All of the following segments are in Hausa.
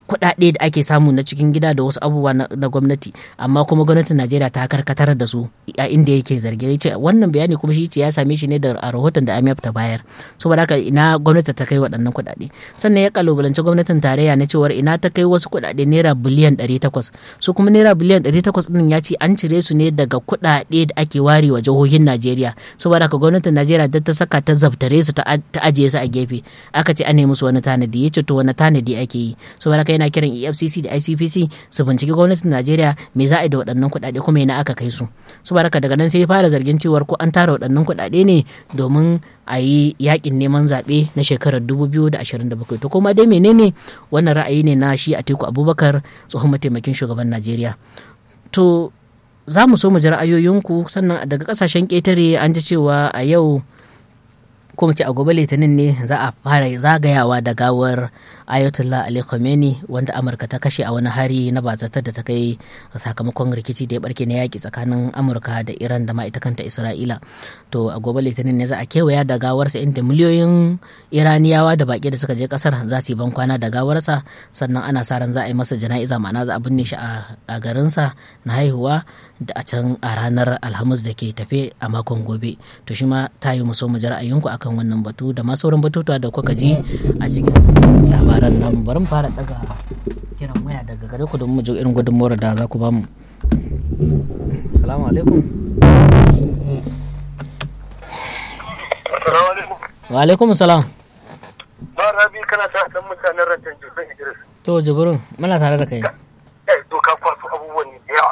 kuɗaɗe da ake samu na cikin gida da wasu abubuwa na gwamnati amma kuma gwamnatin najeriya ta karkatar da su a inda yake zarge ya ce wannan bayani kuma shi ce ya same shi ne da a rahoton da amf ta bayar saboda haka ina gwamnati ta kai waɗannan kuɗaɗe sannan ya kalubalanci gwamnatin tarayya na cewar ina ta kai wasu kuɗaɗe naira biliyan ɗari takwas su kuma naira biliyan ɗari takwas ɗin ya ce an cire su ne daga kuɗaɗe da ake ware wa jihohin najeriya saboda haka gwamnatin najeriya da ta saka ta zabtare su ta ajiye su a gefe aka ce an nemi musu wani tanadi ya ce to wani tanadi ake yi saboda haka yana kiran efcc da icpc su binciki gwamnatin najeriya me za a yi da waɗannan kuɗaɗe kuma ina aka kai su saboda haka daga nan sai ya fara zargin cewar ko an tara waɗannan kuɗaɗe ne domin a yi yakin neman zaɓe na shekarar 2027 to kuma dai menene wannan ra'ayi ne na shi atiku abubakar tsohon mataimakin shugaban najeriya to za mu so mu ji ra'ayoyinku sannan daga kasashen ƙetare an ji cewa a yau ko ce a gobe litinin ne za a fara zagayawa da gawar ayatollah ali khamenei wanda amurka ta kashe a wani hari na bazatar da ta kai sakamakon rikici da ya barke na yaki tsakanin amurka da iran da ma ita kanta isra'ila to a gobe litinin ne za a kewaya da gawarsa inda miliyoyin iraniyawa da baki da suka je kasar za su yi ban kwana da gawarsa sannan ana sa ran za a yi masa jana'iza ma'ana za a binne shi a garinsa na haihuwa da a can a ranar alhamis da ke tafe a makon gobe to shi ma ta yi muso mu ji ra'ayinku akan wannan batu da ma sauran batutuwa da kuka ji a cikin labaran nan bari mu fara daga kiran waya daga gare ku don mu ji irin gudunmuwar da za ku bamu assalamu alaikum wa alaikum salam ba rabi kana sa dan mutanen rantan jirgin idris to jibirin muna tare da kai eh to ka kwaso abubuwan da yawa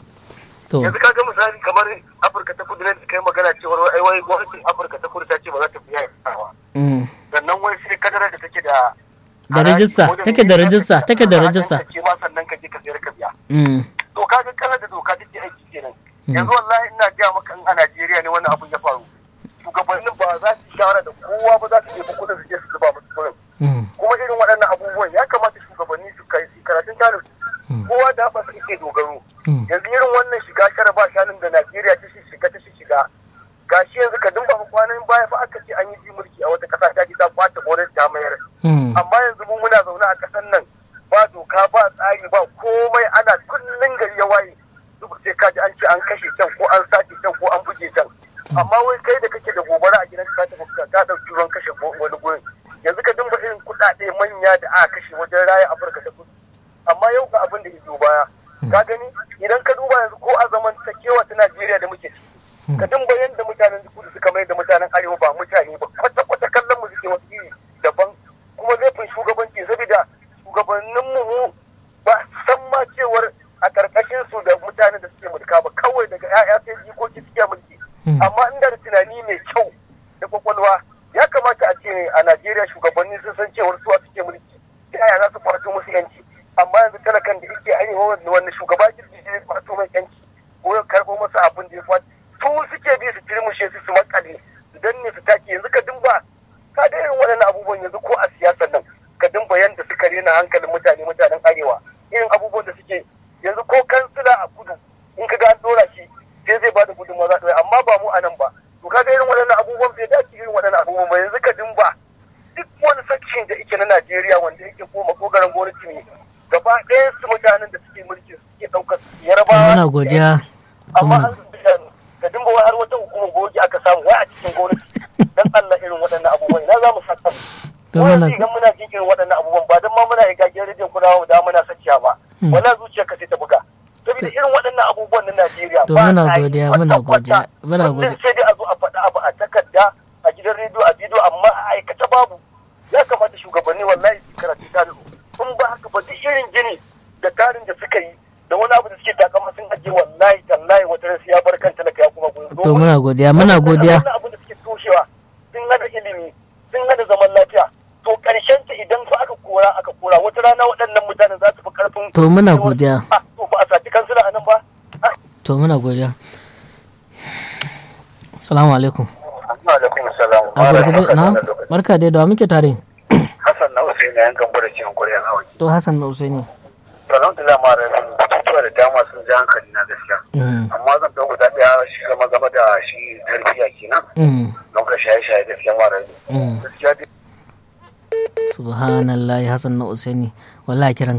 to yanzu ka ga misali kamar afirka ta kudu ne da kai magana cewar ai wai gwamnatin afirka ta kudu ta ce ba za ta biya yawa mm. sannan wai sai kadara da take da Da rajista, take da rajista, take da rajista. ce ma sannan ka je ka sayar ka biya Mm. to ka ga kana da doka take aiki kenan yanzu wallahi ina gaya maka in a Najeriya ne wannan abun ya faru shugabannin ba za su shawara da kowa ba za su nemi kuɗin su je su zuba musu kuɗin Mm. kuma irin waɗannan abubuwan ya kamata shugabanni su kai su karatun tarin kowa da ba su ike dogaro Mm. yanzu irin wannan shiga shara ba shanun da Najeriya ta shi shiga ta shi shiga gashi yanzu ka dumba kwanan baya fa aka ce an yi ji mulki a wata ƙasa ta ji ta kwace gwamnati ta mayar Mm. amma yanzu mu muna zaune a ƙasar nan ba doka ba tsari ba komai ana kullun gari ya waye duk sai ka ji an ce an kashe can ko an sace can ko an buge can amma wai kai da kake da gobara a gidan ka tafi ka ka dauki ruwan kashe go- wani gurin yanzu ka dinga irin kuɗaɗe manya da aka kashe wajen raya Afirka ta kudu amma yau ga abin da ya biyo baya ka gani idan ka duba yanzu ko a zaman kewa ta Najeriya da muke ciki ka dinga yanda mutanen kudu suka mai da mutanen arewa ba mutane ba kwata kwata kallon mu suke wasu iri daban kuma laifin shugabanci saboda shugabannin mu ba su san ma cewar a karkashin su da mutanen da suke mulka ba kawai daga 'ya'ya sai jikoki suke mulki amma inda da tunani mai kyau da kwakwalwa ya kamata a ce a Najeriya shugabanni sun san cewar su suke mulki ta yaya za su kwato musu yanci amma yanzu talakan da yake arewa wanda wanda shugaba jirgi zai kwato mai yanci ko ya karɓo masa abin da ya kwato su suke bi su turmushe su su makale su danne su take yanzu ka dimba ka da irin waɗannan abubuwan yanzu ko a siyasar nan ka dimba yanda suka rena hankalin mutane mutanen arewa irin abubuwan da suke yanzu ko kansila a kudu in ka ga an dora shi sai zai bada gudunmawa za ta yi amma ba mu a nan ba to kaga irin waɗannan abubuwan bai dace irin waɗannan abubuwan ba yanzu ka dimba duk wani section da yake na Najeriya wanda yake ko makogaran gwamnati ne gaba ɗayan su mutanen da suke mulki suke ɗaukar su yarabawa muna godiya amma an ka dimba wai har wata hukumar goji aka samu wai a cikin gwamnati dan Allah irin waɗannan abubuwan ina za mu saka To wani muna- idan muna jin irin waɗannan abubuwan ba don ma muna yi gajiyar rediyon kuna da muna sakiya ba Hmm. wala zuciya ka sai ta buga saboda irin waɗannan abubuwan na Najeriya To ba muna sa yi godiya, kwata-kwata. muna godiya, muna Kullum godiya. sai dai a zo a faɗa abu a takarda a gidan rediyo a bidiyo amma a aikata babu ya kamata shugabanni wallahi su karatu tarihi in ba haka ba duk irin gini da tarin da suka yi da wani abu da suke takama sun ajiye wallahi tallahi wata ran sai ya bar kan talaka ya kuma goyo to muna godiya muna godiya wannan abin da suke toshewa sun hada ilimi sun hada zaman lafiya to karshen ta idan fa aka kora aka kora wata rana waɗannan mutanen za su fi karfin To muna godiya. Ah, to ba a sati kansila a nan ba Ah, to muna godiya salamu alaikum alaikum salam a gurguje na barka dai da wa muke tare Hassan na Hussein na yankan gwada cikin Koriya na waje. to hassan na usaini Alhamdulillah ma da batutuwa da dama sun ji hankali na gaskiya. Mm, Amma zan ɗau guda ɗaya shi zama game da shi tarbiyya kenan. mm, Game da shaye-shaye gaskiya ma da mm. gaskiya dai subhanallah hassan na usaini wallahi kiran